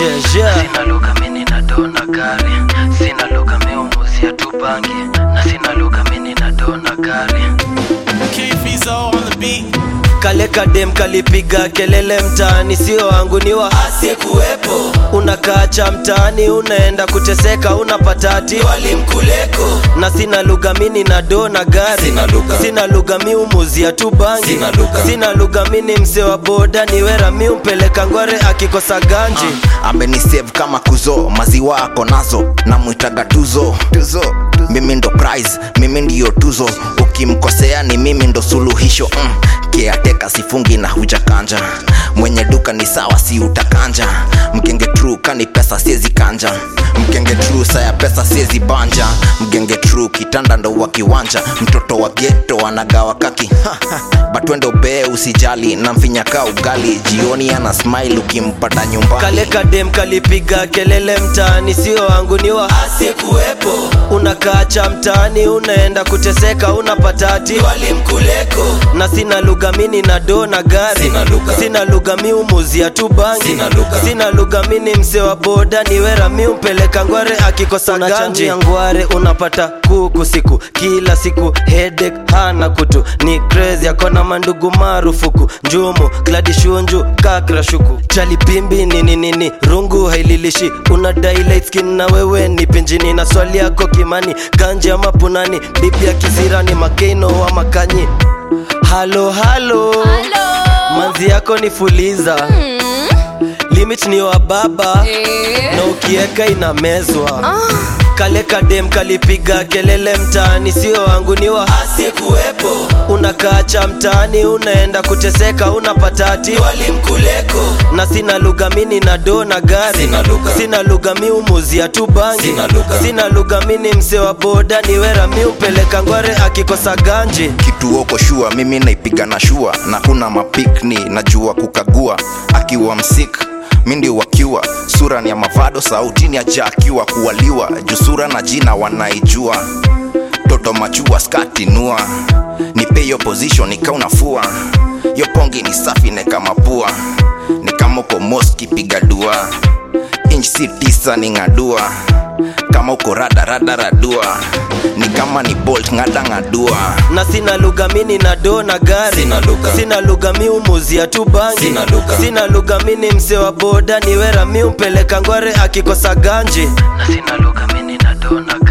jeje sina lugha mini na dona gari sina lugha miumuzia tu bangi na sina lugha mini na dona gari K-Fizo on the beat. kale kadem kalipiga kelele mtaani sio wangu ni wa asiyekuwepo unakaacha mtaani unaenda kuteseka unapatati walimkuleko na sina lugha mini na do na gari Sina lugha. sina lugha miumuzia tu bangi Sina lugha. sina lugha mini mse wa boda ni wera miumpeleka ngware akikosa ganji amenisave kama kuzo maziwa ako nazo namwitaga tuzo tuzo mimi ndo prize mimi ndiyo tuzo ukimkosea ni mimi ndo suluhisho mm. keateka sifungi na hujakanja mwenye duka ni sawa si utakanja mgenge tru kani pesa siezi kanja mgenge tru saya pesa siezi banja mgenge tru kitanda ndo wa kiwanja mtoto wa geto anagawa kaki batwendo bee usijali na mfinyaka ugali jioni ana smile ukimpata nyumbani kale kadem kalipiga kelele mtaani sio wangu ni wa asiyekuwepo unakaacha mtaani unaenda kuteseka unapatati walimkuleko na sina lugha mini na do na gari Sina lugha. sina lugha miumuzia tu bangi Sina lugha. sina lugha mini mse wa boda ni wera miumpeleka ngware akikosa ganji ya ngware unapata kuku siku kila siku hedek hana kutu ni crazy akona mandugu marufuku njumu kladi shunju kakra shuku chalipimbi nini nini rungu haililishi una daylight skin na wewe ni pinjini na swali yako kimani ganji ama punani bibi ya kisirani makeino wa makanyi halo halo manzi yako ni fuliza limit ni wa baba na ukieka inamezwa kale kadem kalipiga kelele mtaani sio wangu ni wa asiyekuwepo unakaacha mtaani unaenda kuteseka unapatati walimkuleko na sina lugha mini na do na gari Sina lugha. sina lugha miumuzia tu bangi Sina lugha. sina lugha mini mse wa boda ni wera miumpeleka ngware akikosa ganji kituoko shua mimi naipiga na shua na kuna mapikni najua kukagua akiwa msik mindi wakiwa sura ni ya mavado sauti ni aja akiwa kuwaliwa juu sura na jina wanaijua toto machua skati nua nipe hiyo position nikaunafua yo pongi ni safi neka mapua ni kama uko moski piga dua inch si tisa ni ng'adua kama uko rada rada radua ni kama ni bolt ng'ada ng'adua na sina lugha mini na do na gari Sina lugha. sina lugha miumuzia tu bangi Sina lugha. sina lugha mini mse wa boda ni wera miumpeleka ngware akikosa ganji na sina lugha mini na dona